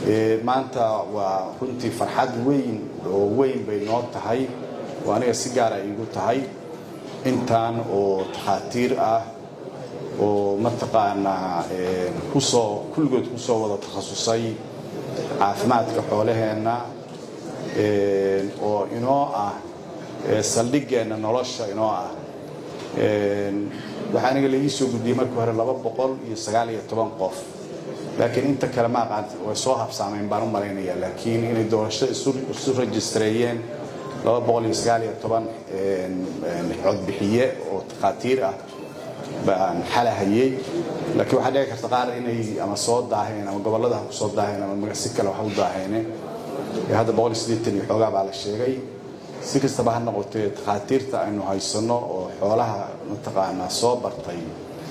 maanta waa runtii farxad weyn oo weyn bay noo tahay oo aniga si gaara iigu tahay intaan oo takhaatiir ah oo mataqaanaa kusoo kulligood kusoo wada takhasusay caafimaadka xoolaheenna oo inoo ah saldhigeenna nolosha inoo ah waxaa aniga laii soo gudbiyey markii hore laba boqol iyo sagaal iyo toban qof laakiin inta kale ma aqaan way soo habsaameen baan u malaynayaa laakiin inay doorashada isu rejistareeyeen laba boqol iyo sagaal iyo toban codbixiye oo takhaatiir ah baan xalahayey laakiin waxaa dhici karta qaar inay ama soo daaheen ama gobollada ha ku soo daaheen ama si kale wax u daaheene hadda boqol iyo siddeetan iyo xoogaa baa la sheegay si kastaba ha noqotee takhaatiirta aynu haysanno oo xoolaha mataqaanaa soo bartay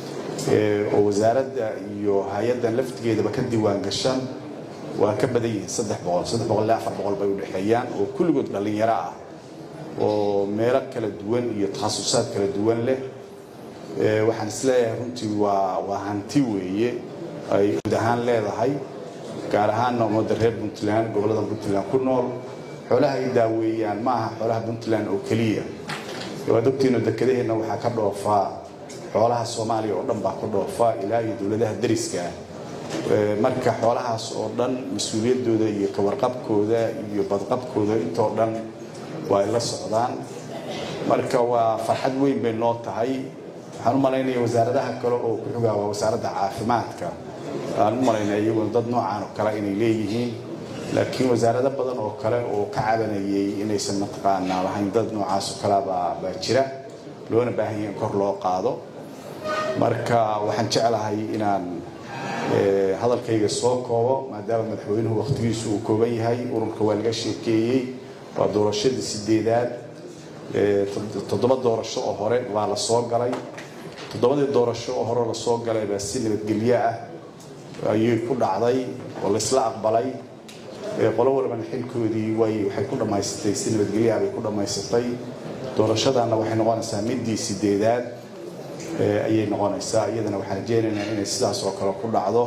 oo wasaaradda iyo hay-addan laftigeedaba ka diiwaan gashan waa ka badan yihiin saddex boqol saddex boqol ilaa afar boqol bay u dhexeeyaan oo kulligood dhallinyaro ah oo meelo kala duwan iyo takhasusaad kala duwan leh waxaan isleeyahay runtii waa waa hanti weeye ay guud ahaan leedahay gaar ahaanna ummadda reer puntland gobollada puntland ku nool xoolaha ay daaweeyaan ma aha xoolaha puntland oo keliya waad ogtiino dekedaheenna waxaa ka dhoofaa xoolaha soomaaliya oo dhan baa ka dhoofa ilaa iyo dowladaha dariska marka xoolahaas oo dhan mas-uuliyaddooda iyo kawarqabkooda iyo badqabkooda intoo dhan waa ay la socdaan marka waa farxad weyn bay noo tahay waxaan u malaynaya wasaaradaha kale oo ku xogaa waa wasaaradda caafimaadka aan u malaynaya iyaguna dad noocaan oo kale inay leeyihiin laakiin wasaarado badan oo kale oo ka cabanayay inaysan mataqaanaa lahayn dad noocaas oo kalea baa baa jira loona baahan yahay in kor loo qaado marka waxaan jeclahay inaan hadalkayga soo koobo maadaama madaxweynuhu wakhtigiisu uu kooban yahay ururka waa laga sheekeeyey waa doorashadii sideedaad toddoba doorasho oo hore baa la soo galay toddobadii doorasho oo hore lasoo galay baa si nabadgelyo ah ayay ku dhacday oo laysla aqbalay qolo walbana xilkoodii way waxay ku dhammaysatay si nabadgelyaha bay ku dhammaysatay doorashadana waxay noqonaysaa midii sideedaad ayay noqonaysaa iyadana waxaan rajeynaynaa inay sidaas oo kale ku dhacdo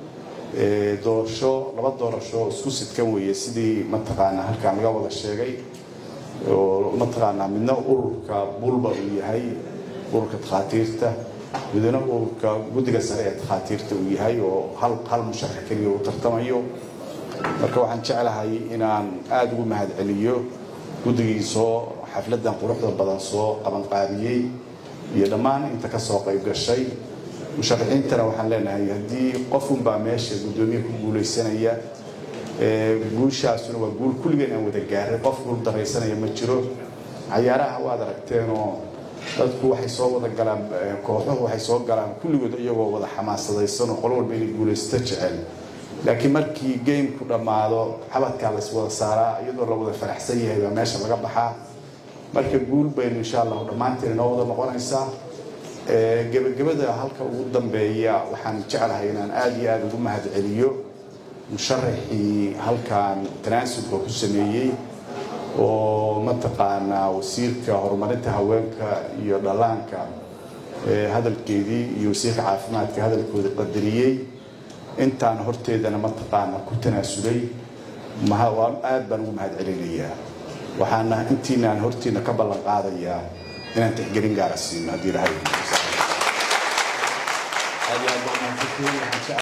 doorasho laba doorasho oo isku sidkan weeye sidii mataqaanaa halkaan laga wada sheegay oo mataqaanaa midna ururka bulba uu yahay ururka takhaatiirta midna ururka guddiga sare ee takhaatiirta uu yahay oo hal hal musharax keliya uu tartamayo marka waxaan jeclahay inaan aada ugu mahadceliyo guddigii soo xafladdan quruxda badan soo qabanqaabiyey iyo dhammaan inta ka soo qayb gashay musharaxiintana waxaan leenahay haddii qofunbaa meesha guddoomiye ku guulaysanaya guushaasuna waa guul kulligeen aan wada gaaray qof guul daraysanaya ma jiro cayaaraha waad aragteenoo dadku waxay soo wada galaan kooxuhu waxay soo galaan kulligood iyagoo wada xamaasadaysan oo qolo walba inay guulaysto jecel laakiin markii gameku dhammaado xabadkaa lays wada saaraa iyadoo la wada faraxsan yahay baa meesha laga baxaa marka guul baynu insha allahu dhammaanteen inoo wada noqonaysaa gebagabada halka ugu dambeeya waxaan jeclahay inaan aada iyo aada ugu mahad celiyo musharaxii halkan tanaasulka ku sameeyey oo mataqaanaa wasiirka horumarinta haweenka iyo dhallaanka hadalkeedii iyo wasiirka caafimaadka hadalkooda qadariyey intaan horteedana mataqaana ku tanaasulay aad baan ugu mahad celinayaa waxaana intiinaan hortiina ka ballan qaadayaa inaan tixgelin gaara siino haddii ilahay